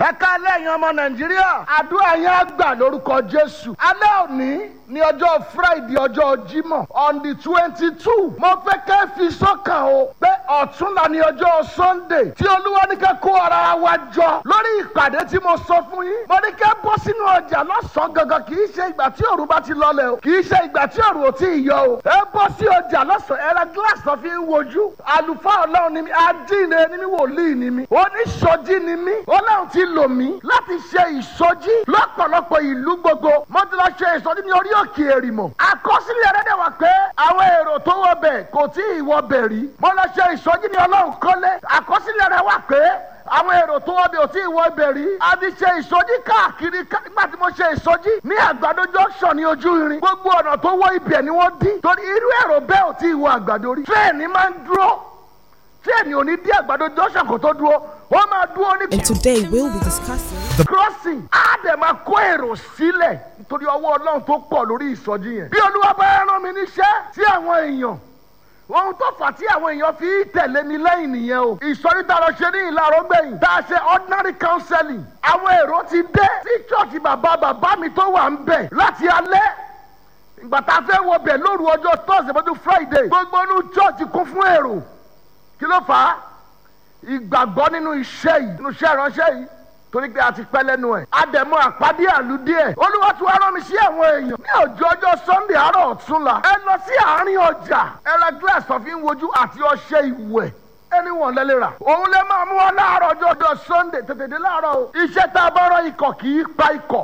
ẹ ká lẹ́yìn ọmọ nàìjíríà àdúrà yẹn á gbà lórúkọ jésù alẹ́ òní ní ọjọ́ friday ọjọ́ jímọ̀ on the twenty two mo fẹ́ kẹ́ fi sọ́kàn o pé ọ̀túnla ní ọjọ́ sunday tí olúwa ní kẹ́ kó ara wa jọ lórí ìpàdé tí mo sọ fún yín mo ní kẹ́ bọ́ sínú ọjà lọ́sàn-án gangan kì í ṣe ìgbà tí òru bá ti lọlẹ̀ o kì í ṣe ìgbà tí òru ò tí ì yọ o ẹ bọ́ sí ọjà lọ́sàn-án ẹ ra gíláàsì tó fi ń wojú àlùfáà ọlọ́run ni mi adínre ni mi wòlíì ni mi oníṣojí ni mi ọlọ́run ti lò mí láti ṣe ìsọjí lọ́pọ̀lọpọ̀ ìlú gbogbo mo ti lọ ṣe ìsọjí ní orí òkè èrìmọ̀ àkọsílẹ̀ rẹ̀ dẹ̀ wá pé àwọn èrò tó wọ bẹ̀ kò tí ì wọ bẹ̀ rí mo lọ ṣe ìsọjí ní ọlọ́run kọ́lé àkọsílẹ̀ rẹ̀ wá pé àwọn èrò tó wọ́n bí ò tí ì wọ ibẹ̀ rí. a ti ṣe ìsọjí káàkiri nígbà tí mo ṣe ìsọjí ní àgbàdo junction ní ojú irin. gbogbo ọ̀nà tó wọ ibẹ̀ ni wọ́n dín. torí irú èrò bẹ́ẹ̀ ò tí ì wọ àgbàdo rí. tírẹ̀ẹ̀nì máa ń dúró tírẹ̀ẹ̀nì ò ní dí àgbàdo junction kó tó dúró wọ́n máa dúró ní. And today we'll be discussing crossing á dẹ̀ máa kó èrò sílẹ̀ nítorí ọwọ́ ọlọ́run tó pọ̀ lórí ìsọjí yẹn. bí olúwa bá rán mi níṣẹ́ sí àwọn èèyàn ohun tó fà tí àwọn èèyàn fi tẹ̀lé mi lẹ́yìn nìyẹn o. ìsọ̀rí tá a lọ ṣe ní ìlàrọ̀ gbẹ̀yìn tá a ṣe ordinary counseling. àwọn èrò ti dé sí chọ́ọ̀chì bàbá bàbá mi tó wà ń bẹ̀ láti alẹ́. ìgbà tá a fẹ́ wọ bẹ̀ lóru ọjọ́ thursday mọ́jú friday. gbogbo inú chọ́ọ̀chì kún fún èrò. kí ló fà á? ìgbàgbọ́ nínú iṣẹ́ yìí nínú iṣẹ́ ìránṣẹ́ yìí torí pé a ti pẹ́ lẹ́nu ẹ̀. àdẹ̀mọ́ àpàdé àlùdí ẹ̀. olúwa tí wàá rán mi sí àwọn èèyàn. ní ọjọ́ ọjọ́ sunday àárọ̀ ọ̀túnla. ẹ lọ sí àárín ọjà. ẹ ra glass tó fi ń wojú àti ọṣẹ ìwẹ̀. ẹni wọ̀n lẹ́lẹ́ rà. òun lè máa mú wọn láàárọ̀ ọjọ́ ọjọ́ sunday tètè dé láàárọ̀ o. iṣẹ́ tá a bá rọ ikọ̀ kì í pa ikọ̀.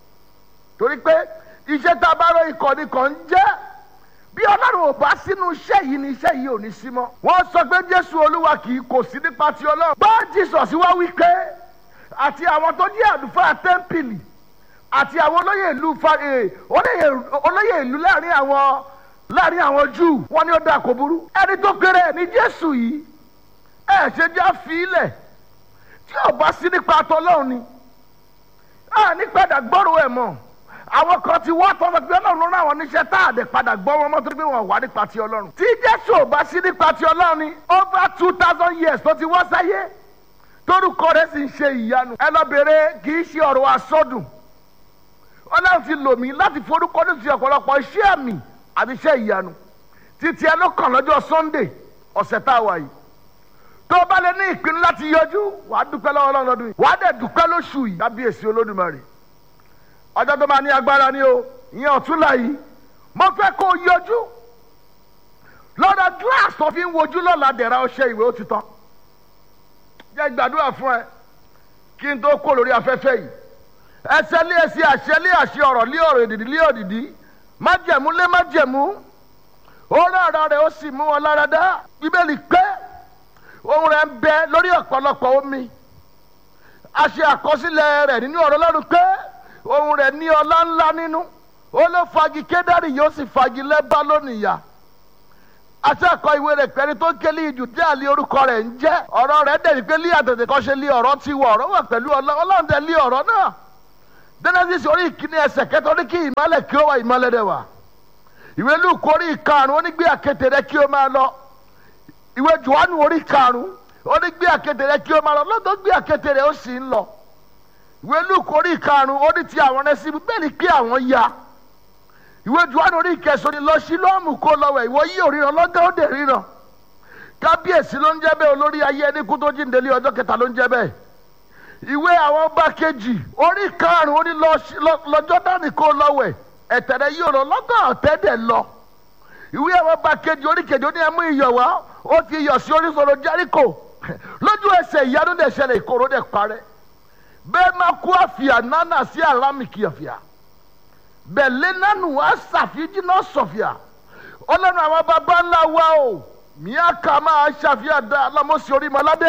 torí pé iṣẹ́ tá a bá rọ ikọ̀ ni kò ń jẹ́. bí ọlọ́run ò bá sínú iṣẹ́ yìí ni iṣẹ́ yìí ò ní sí mọ́. wọ́n sọ pé jésù olúwa kì í kò sí nípa ti ọlọ́run. bá jesus wá wí pé àti àwọn tó jẹ́ àlùfáà tẹ́ḿpìlì àti àwọn olóyè ìlú olóyè ìlú láàrin àwọn láàrin àwọn júù wọn ni ó dà kó burú. ẹni tó kéré ẹ̀ ní jésù yìí ẹ ṣe jẹ́ àfilẹ̀ tí ò bá sí nípa tọ́lọ́run ni ẹ ní padà gbọ́rọ̀ ẹ̀ mọ́ àwọn kan ti wá tọ́ pé ọlọ́run ló rán àwọn oníṣẹ́ tá a dẹ̀ padà gbọ́ wọn mọ́ torí pé wọ́n wà nípa ti ọlọ́run. tí jésù ò bá sí nípa ti ọlọ́run ni over two thousand years tó ti wá sáyé torúkọ rẹ sì ń ṣe ìyanu ẹ lọ bèrè kì í ṣe ọ̀rọ̀ asọdùn ọlọ́run ti lò mí láti forúkọ ní ti ọ̀pọ̀lọpọ̀ iṣẹ́ àmì àti iṣẹ́ ìyanu títí ẹ ló kàn lọ́jọ́ sunday ọ̀sẹ̀ tá a wà yìí tó o bá lè ní ìpinnu láti yọjú wàá dúpẹ́ lọ́wọ́ ọlọ́run lọ́dún yìí wàá dẹ̀ dúpẹ́ lóṣù yìí kábíyèsí olódùmarè ọjọ́ tó máa ní agbára ni o ìyẹn ọ̀túnla yìí mo fẹ́ kó o yọjú lọ́dọ̀ glass tó fi ń wojú lọ́la dẹ̀ra ọṣẹ ìwé ó ti tán jẹ́ gbàdúrà fún ẹ kí n tó kó lórí afẹ́fẹ́ yìí ẹsẹ̀ lé ẹsẹ̀ àṣẹ lé àṣẹ ọ̀rọ̀ lé ọ̀rọ̀ èdìdì lé òdìdí májẹ̀mú lé májẹ̀mú ó rárá rẹ̀ ó sì mú wọn lára dá bíbélì pé ohun rẹ̀ ń bẹ lórí ọ̀pọ̀lọpọ̀ omi àṣẹ àkọsílẹ̀ rẹ̀ nínú ọ̀rọ̀ lọ́rùn pé ohun rẹ̀ ní ọlá ńlá nínú ó ló fagi kédárì yóò sì fagi lẹ́bá lónìí yá àtẹ̀kọ́ ìwé rẹ̀ pẹ̀lú tó ń kélé ìjù tí àlè orúkọ rẹ̀ ń jẹ́ ọ̀rọ̀ rẹ̀ dẹ̀ ní pé lé àtẹ̀tẹ̀ kan ṣe lé ọ̀rọ̀ ti wọ̀ ọ̀rọ̀ wà pẹ̀lú ọlọ́run tẹ̀ lé ọ̀rọ̀ náà genesis orí ìkíní ẹsẹ̀ kẹta ó ní kí ìmọ̀lẹ̀ kí ó wà ìmọ̀lẹ̀ dẹ̀ wà ìwé luke orí ìkarùn ó ní gbé àkété rẹ kí ó máa lọ ìwé johannu orí ìkarùn ó ní gbé àkété rẹ kí ó máa lọ lọ́dọ̀ gbé àkété rẹ ó sì ń lọ ìwé luke orí ìkarùn ó ní ti àwọn rẹ sí bẹ́ẹ̀ ni pé àwọn ya ìwé johannu orí ìkẹsàn ni lọ sí lọ́ọ̀mù kó lọ́wọ́ ìwọ yí òríran lọ́gán ó dẹ̀ ríran kábíyèsí ló ń jẹ́ bẹ́ẹ̀ olórí ayé ẹni kú tó jíǹde lé ọjọ́ kẹta ló ń jẹ́ bẹ́ẹ̀ ìwé àwọn ọba kejì orí karùn-ún ó ní lọ́jọ́ dání kó lọ́wọ́ ẹ̀tẹ̀rẹ̀ yí òrò lọ́gán ọ̀tẹ́ dẹ̀ lọ ìwé àwọn ọba kejì orí kejì ó ní ẹmú iyọ̀ wá ó fi iyọ̀ sí oríṣiríṣi járíkò lójú ẹsẹ̀ ìyanu dẹ̀ ṣẹlẹ̀ ìkorò dẹ̀ parẹ́ bẹ́ẹ̀ máa kú àfìà nánà sí àlámìkì àfìà bẹ̀lẹ́ nánu asàfíjì náà sọ̀fìà ọlọ́run àwọn baba ńlá wa o miaka máa ṣàfihàn dá alámọ̀sí orí mọ́ládé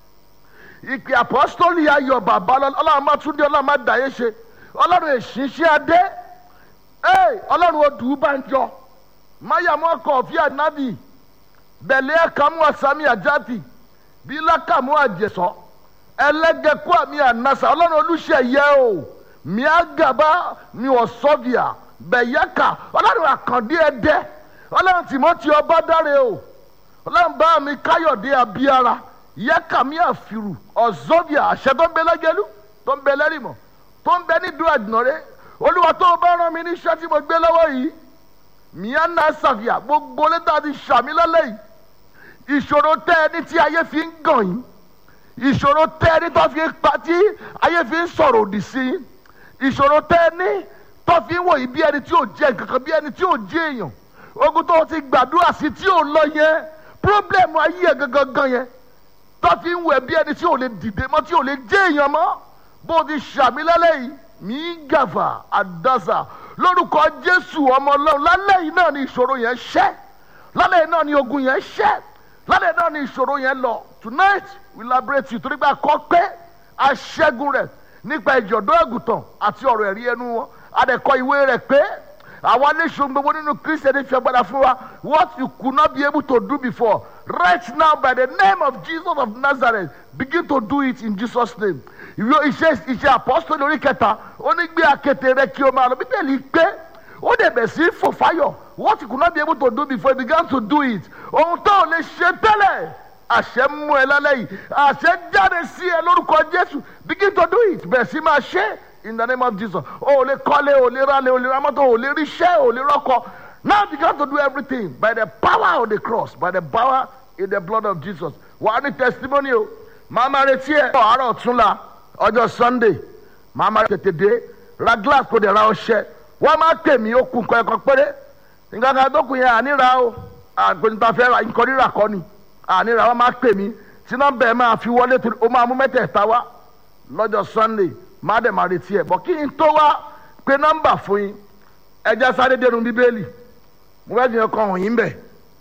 ìpè àpọ́sítọ́lì ayọ̀ bàbá ọlọ́run máa tún dé ọlọ́run máa dàyé ṣe ọlọ́run èṣìṣẹ́ adé ọlọ́run odù banjọ mayamọ kọfí anabi bẹ̀lẹ́ ẹ̀kámú asami àjáde bílákàmú àjẹsọ ẹlẹ́gẹ̀kú àmì ànásà ọlọ́run olùṣeyẹ o miagaba mi ọ̀sọ́bìà bẹ̀yẹ́kà ọlọ́run àkàndé ẹ̀dẹ́ ọlọ́run tìmọ́tì ọba dáre o ọlọ́run bá mi káyọ̀dé abíára yẹ́kà mi àfìrù ọ̀sọ́bìà àṣẹdọ́gbẹ́lẹ́gẹ́lú tó ń bẹ lẹ́rìmọ̀ tó ń bẹ nídùú àdìnàrẹ́ olúwa tó o bá rán mi níṣẹ́ tí mo gbé lọ́wọ́ yìí mìíràn náà ṣàfihàn gbogbo létà ti ṣàmì lálẹ́ yìí ìṣòro tẹ́ ẹni tí ayé fi ń gàn yín ìṣòro tẹ́ ẹni tó fi ń pa tí ayé fi ń sọ̀rọ̀ òdì sí yín ìṣòro tẹ́ ẹni tó fi ń wò yín bí ẹni tí ò jẹ́ kankan bí ẹni tí ò jẹ́ èèyàn ogun tó ti gbàdúrà sí tí ò lọ yẹn pírọ́blẹ̀mù ayé ẹ̀ gangan gan yẹn tó fi ń wò ẹ́ bí ẹni tí ò lè dìde mọ́ tí ò lè jẹ́ èèyàn mọ́ bó o ti ṣàmì lálẹ́ yìí mí gàfà àdásà lórúkọ jésù ọmọ ọlọ́run lálẹ́ yìí náà ni ìṣòro yẹn ṣẹ́ lálẹ́ yìí náà ni ogun yẹn ṣẹ́ lálẹ́ náà ni ìṣòro yẹn lọ tonight we liberate you torí pé a kọ́ pé aṣẹ́gun rẹ̀ nípa ìjọ̀dọ́ ẹ̀gùtàn àti ọ̀rọ̀ ẹ̀rí ẹnu wọn adẹ̀kọ ìwé rẹ̀ pé àwa léṣun gbogbo nínú kristiani fi agbada fún wa what you could not be able to do before right now by the name of jesus of nazareth begin to do it in jesus name ìwé iṣẹ́ iṣẹ́ apọ́sítọ́lì orí kẹta ó ní gbé akéte rẹ kí o máa lọ bíbélì pé ó dẹ̀ bẹ̀ sí fò fáyọ̀ what you could not be able to do before you began to do it ohun tó o lè ṣe tẹ́lẹ̀ àṣẹ mú ẹ lálẹ́ yìí àṣẹ jáde sí ẹ lórúkọ jésù begin to do it bẹ̀ sí máa ṣe in the name of jesus o ò lè kọ́lé o ò lè rálé o ò lè ra mọ́tò o ò lè ríṣẹ́ o ò lè rọ́kọ now begin to do everything by the power of the cross by the power in the blood of jesus wà á ní testimony o màá máa retí ẹ àárọ̀ ọ̀túnla ọjọ́ sunday màá máa tètè dé ra glass kò dé ra ọṣẹ wọ́n máa pè mí ó kún nǹkan ẹ̀kan péré nǹkan kan tó kù yẹn àníra o àgbẹ̀nta fẹ́ ra nǹkan rírà kọ́ ni àníra wọ́n máa pè mí tí nọ́mbà ẹ̀ máa fi wọlé torí ó máa mú mẹ́tẹ̀ẹ̀ta wá lọ́jọ́ sunday máa dẹ̀ máa retí ẹ̀ bọ́ kí n tó wá pé nọ́mbà fún yín ẹja sáré dénú bíbélì mo fẹ́ fi hàn kan hàn yín bẹ̀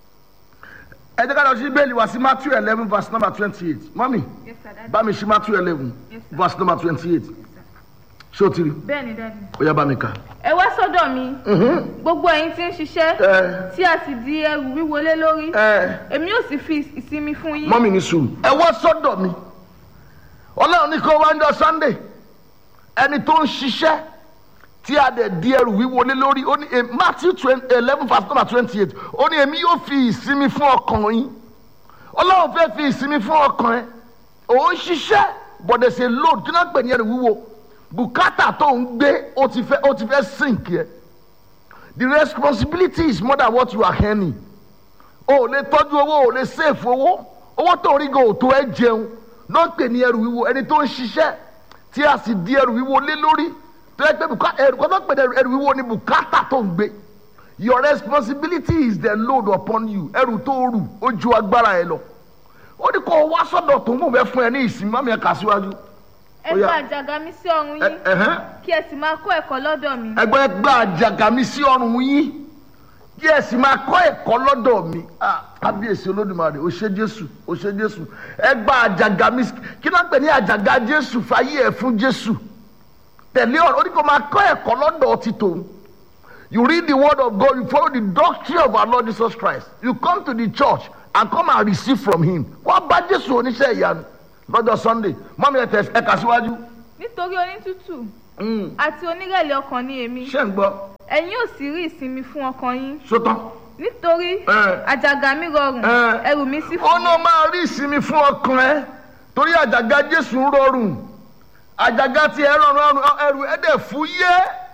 ẹ jẹ́ ká lọ sí bíbélì wá sí matthew eleven verse number twenty eight mọ́mì Yes, sir, Daddy. bá mi sí matthew eleven Yes, sir. verse number twenty eight ṣé o ti rí bẹ́ẹ̀ ni Daddy. ó yá bá mi kà. ẹ wá sọ́dọ̀ mi gbogbo ẹ̀yin tí ń ṣiṣẹ́ ẹ tí a sì di ẹrù wíwọlé lórí ẹ èmi yóò sì fi ìsinmi fún yín. mọ́mì ní sùúrù. ẹ wá sọ́dọ̀ mi ọlọ́run ní kó wá ń jọ sunday ẹni tó ń ṣiṣẹ́ tí a dẹ̀ di ẹrù wíwọlé lórí ó ní eh, matthew eleven verse number twenty eight ó ní èmi yóò fi ìsinmi fún ọkàn yín ọlọ́run fẹ́ fi ìsinmi fún ọkàn ẹ òun ṣiṣẹ́ but there's a load kí náà pè ní ẹrù wíwo bùkátà tó ń gbé ó ti fẹ́ ó ti fẹ́ sink yẹ the responsibility is more than what you are earning o ò lè tọ́jú owó o ò lè save owó owó tó ń rí gan òtó ẹ jẹun ló ń pè ní ẹrù wíwo ẹni tó ń ṣiṣẹ́ tí a sì di ẹrù wíwo lé lórí tó yẹ pé bùká- ẹrù kan tó ń pè ní ẹrù- ẹrù wíwo ni bùkátà tó ń gbé your responsibility is the load upon you ẹrù tó rù ó ju agbára ẹ lọ ó ní kó o wá sọ́dọ̀ tó ń bò fẹ́ fún ẹ ní ìsinmi mọ́mí ẹ kà síwájú ẹ ó yá. gba àjàgà mi sí ọrùn Ẹ- yín ẹ̀hẹ́n. kí ẹ sì máa kọ́ ẹ̀kọ́ lọ́dọ̀ mi. ẹgbẹ́ gba àjàgà mi sí ọrùn yín kí ẹ sì máa kọ́ ẹ̀kọ́ lọ́dọ̀ mi Ah, kábíyèsí olódùmarè ó ṣe jésù ó ṣe jésù ẹ gba àjàgà mi sí- kí náà pè ní àjàgà jésù fàyè ẹ̀ fún jésù tẹ̀lé ọ̀rọ̀ ó ní kó máa kọ́ ẹ̀kọ́ lọ́dọ̀ ti tòun you read the word of God you follow the doctrine of our Lord Jesus Christ you come to the church and come and receive from him wọ́n bá jésù oníṣẹ́ ìyanu lọ́jọ́ sunday mọ́mí ẹ̀ tẹ̀ ẹ̀ kà síwájú nítorí onítùtù Mm, àti onírẹ̀lẹ̀ ọkàn ni èmi ṣé ń gbọ́ ẹ̀yin yóò sì rí ìsinmi fún ọkàn yín sótán. nítorí Ẹ. àjàgà mi rọrùn Ẹ. ẹrù mi sì ó fún náà máa rí ìsinmi fún ọkàn ẹ torí àjàgà jésù ń rọrùn àjàgà tí ẹ rọrùn ọrùn ẹrù ẹ dẹ̀ fún yé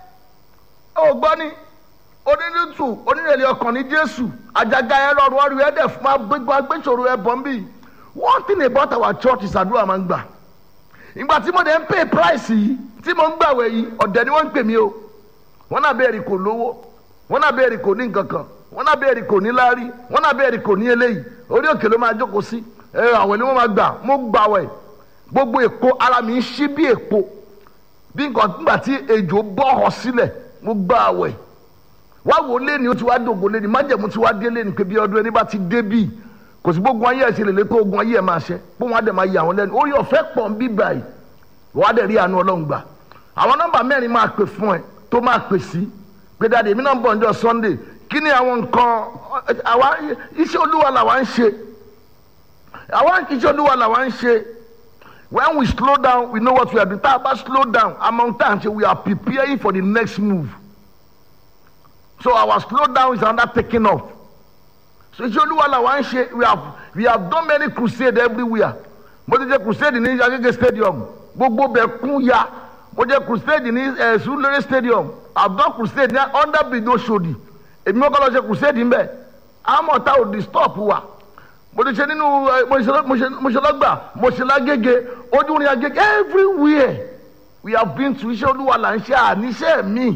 ó gbọ́ ni onírìtù onírẹ̀lẹ̀ ọkàn ní jésù àjàgà ẹ rọrùn ọrùn ẹ dẹ̀ fún agbégbá agbésòro ẹ bọ̀ ń bì one thing about our church is àdúrà máa ń gbà ìgbà tí mo dẹ̀ ń pay price yìí tí mo ń gbàwẹ̀ yìí ọ̀dẹ̀ ni wọ́n ń pè mí o wọ́n náà bẹ́ẹ̀ rí kò lówó wọ́n náà bẹ́ẹ̀ rí kò ní nǹkan kan wọ́n náà bẹ́ẹ̀ rí kò ní láárí wọ́n náà bẹ́ẹ̀ rí kò ní eléyìí orí òkè ló máa jókòó sí ẹ àwẹ̀ ni wọ́n máa gbà mo gbàwẹ̀ gbogbo èpo ara mi ń ṣí bí èpo bí nǹkan nígbà tí ejò bọ́ ọ sílẹ̀ mo gbà àwẹ̀ wá wò lé ní o ti wá dògbò lé ní májẹ̀mú ti wá dé lé ní pé bí ọdún ẹni bá ti dé bíi kò sí gbogbo ayé ẹ̀ ṣe lè lé tó ogun ayé ẹ̀ máa ṣe pé wọ́n á dẹ̀ máa yà wọ́n lẹ́nu orí ọ̀fẹ́ pọ̀ ń bí báyìí wọ́n á dẹ̀ rí àánú ọlọ́run gbà àwọn nọ́mbà mẹ́rin máa pè fún ẹ tó máa pè sí pé dáadé èmi náà ń bọ̀ ọjọ́ sunday kí ni àwọn nǹkan àwa iṣẹ́ olúwa làwa ń ṣe àwa iṣẹ́ olúwa làwa ń ṣe when we slow down we know what we are doing tá a bá slow down among times we are preparing for the next move so our slow down is another taking off so iṣẹ́ olúwa làwa ń ṣe we have we have done many crusade everywhere mo ti ṣe crusade ní agége stadium gbogbo bẹ̀ kún ya mo jẹ́ crusade ní ẹ̀ sulere stadium abdul crusade ní under bridge oṣodi èmi mọ́kàn lọ ṣe crusade ń bẹ̀ àmọ́ ta ò disturb wa mo ti ṣe nínú ẹ, mo ṣe- mo ṣe- mo ṣe lọ́gbà mo ṣe lágége ojú ni agége everywhere we have been to iṣẹ́ olúwa là ń ṣe àníṣe mi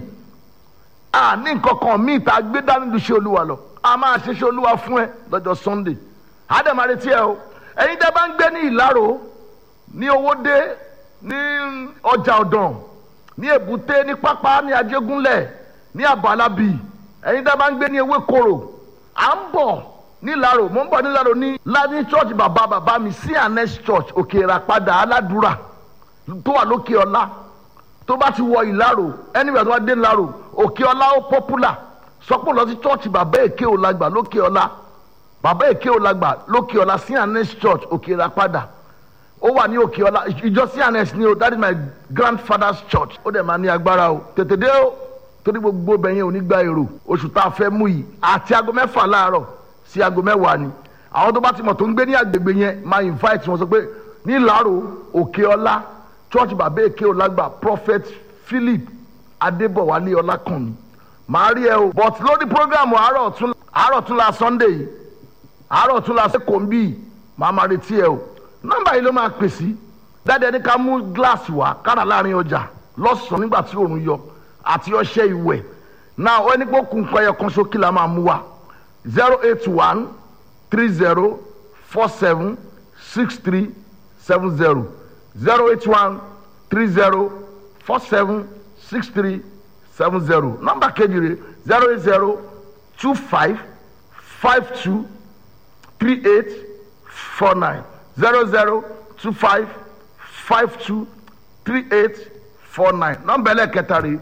àní nǹkan kan míì tá a gbé dání lu iṣẹ́ olúwa lọ a máa ṣe iṣẹ́ olúwa fún ẹ lọ́jọ́ sunday àdèmà retí ẹ o ẹ̀yin tẹ́ bá ń gbé ní ìlàrò ní owódé ní ọjà ọ̀dàn ní èbúté ní pápá ní ajégúnlẹ̀ ní àbálábì ẹ̀yin tẹ́ bá ń gbé ní ewékoro à ń bọ̀ nílàrò mò ń bọ̀ nílàrò ní ládní church bàbá bàbá mi sí anes church òkè ìràpadà aládùúrà tó wà lókè ọlá tó bá ti wọ ìlàrò anywhere tó bá dé ìlàrò òkè ọlá ó popular sọpọ̀ lọ sí church bàbá èké òlàgbà lókè ọlá bàbá èké òlàgbà lókè ọlá sí anes church òkè ìràpadà ó wà ní òkè ọlá ìjọ cns ni o that is my grandfather's church ó dẹ̀ máa ní agbára o tètè dé o torí gbogbo bẹ̀yẹn ò ní gba èrò oṣù tá a fẹ́ mú yìí àti aago mẹ́fà láàárọ̀ sí aago mẹ́wàá ni àwọn tó bá ti mọ̀ tó ń gbé ní agbègbè yẹn máa invite wọn sọ pé ní ìlàrò òkè ọlá church bàbá èké ọlágbà prophet philip adébọ̀wálé ọlákànmí màá rí ẹ o but lórí program àárọ̀ tún àárọ̀ tún la sunday yìí àárọ̀ tún la sẹ́kọ̀ọ́ ń bì máa máa retí ẹ o nọ́mbà yìí ló máa pè sí dáadáa ní ká mú gíláàsì wá kára láàrin ọjà lọ́sàn-án nígbà tí òòrùn yọ àti ọṣẹ ìwẹ̀ náà ó ní pé kún nǹkan ẹyọ kan sókè la máa mú wa zero eight one three zero four seven six three seven zero zero eight one three zero four seven six three seven zero nọ́mbà kejì rẹ̀ zero eight zero two five five two three eight four nine zero zero two five five two three eight four nine nọ́mbà ẹlẹ́kẹta rẹ̀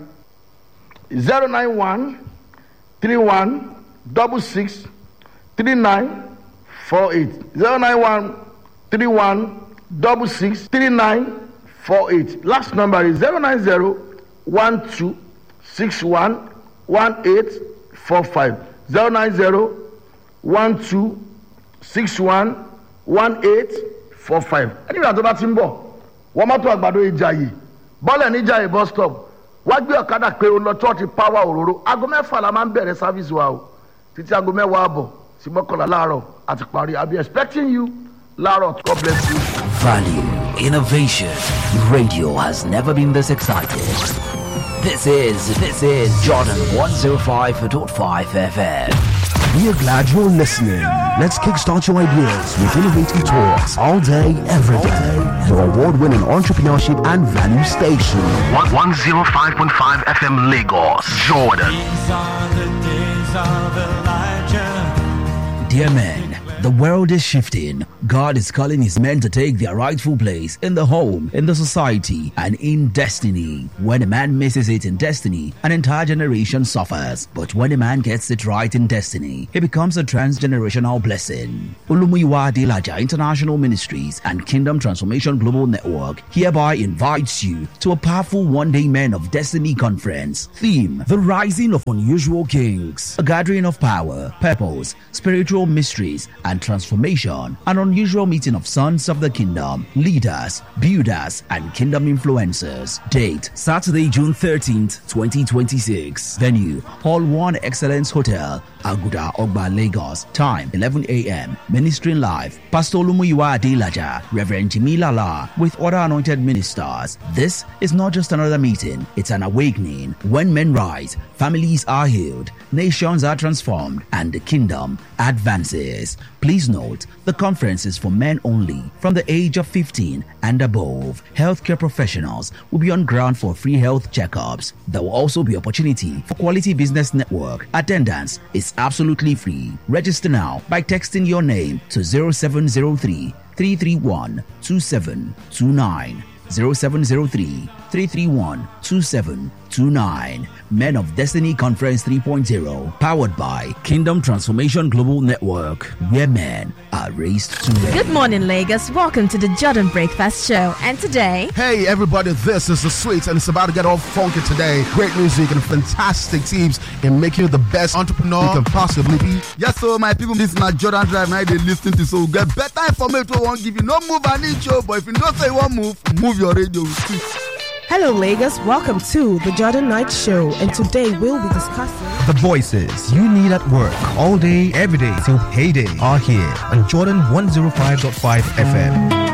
zero nine one three one double six three nine four eight zero nine one three one double six three nine four eight last number is zero nine zero one two six one one eight four five zero nine zero one two six one one eight four five ẹni ìrìn àjò bá ti ń bọ̀ wọ́n mọ́tò àgbàdo ìjàyè bọ́ọ̀lù ní ìjàyè bus stop wá gbé ọ̀kadà pé o lọ chọ́ọ̀tì power òróró aago mẹ́fà la máa ń bẹ̀rẹ̀ service wa o títí aago mẹ́wàá àbọ̀ sí mọ́kànlá láàárọ̀ àti parí i be expecting you láàárọ̀ god bless you. Value, innovation. Radio has never been this excited. This is, this is Jordan 105.5 FM. We are glad you're listening. Let's kickstart your ideas with innovative talks all day, every day. Your award winning entrepreneurship and value station. 105.5 FM Lagos, Jordan. These are the days of Elijah. Dear men, the world is shifting. God is calling his men to take their rightful place in the home, in the society, and in destiny. When a man misses it in destiny, an entire generation suffers. But when a man gets it right in destiny, he becomes a transgenerational blessing. Olumuyiwa Adelaja International Ministries and Kingdom Transformation Global Network hereby invites you to a powerful one-day Men of Destiny conference. Theme: The Rising of Unusual Kings. A gathering of power, purpose, spiritual mysteries, and transformation. An unusual meeting of sons of the kingdom, leaders, builders, and kingdom influencers. Date Saturday, June 13th, 2026. Venue Hall 1 Excellence Hotel, Aguda Ogba, Lagos. Time 11 a.m. Ministering live. Pastor Lumuyiwa Adelaja, Reverend Jimmy Lala, with other anointed ministers. This is not just another meeting, it's an awakening. When men rise, families are healed, nations are transformed, and the kingdom advances. Please note, the conference is for men only from the age of 15 and above. Healthcare professionals will be on ground for free health checkups. There will also be opportunity for quality business network. Attendance is absolutely free. Register now by texting your name to 0703 331 2729. 0703 331 2729. Men of Destiny Conference 3.0, powered by Kingdom Transformation Global Network, where men are raised to reign. Good morning, Lagos. Welcome to the Jordan Breakfast Show. And today, Hey everybody, this is the Sweets and it's about to get all funky today. Great music and fantastic teams in making you the best entrepreneur you can possibly be. Yes, so my people, this na Jordan Drive now they listen to so get better information we won't give you. No move an inch, oh, but if you don't say one move, move your radio. Hello, Lagos. Welcome to the Jordan Knight Show, and today we'll be discussing. The voices you need at work all day, every day till payday are here on Jordan 105.5 FM.